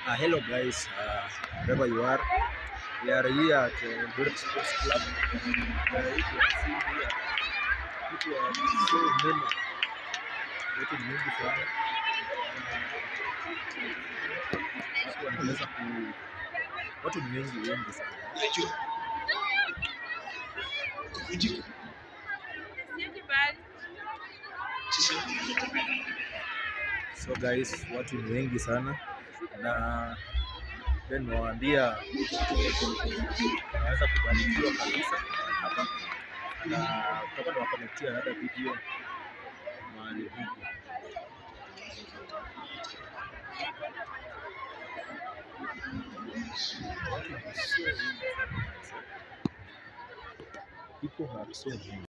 Uh, hello guys, uh, wherever you are, we are here at uh, Eldoret Sports Club. Uh, if you are seeing here, people are so many. Watu ni wengi sana. Watu wanaweza ku watu ni wengi wengi sana. So guys, watu ni wengi sana na then nawaambia naweza kubarikiwa kabisa hapa na tutakuwa tunawakonetia another video mahali huku. People have so many.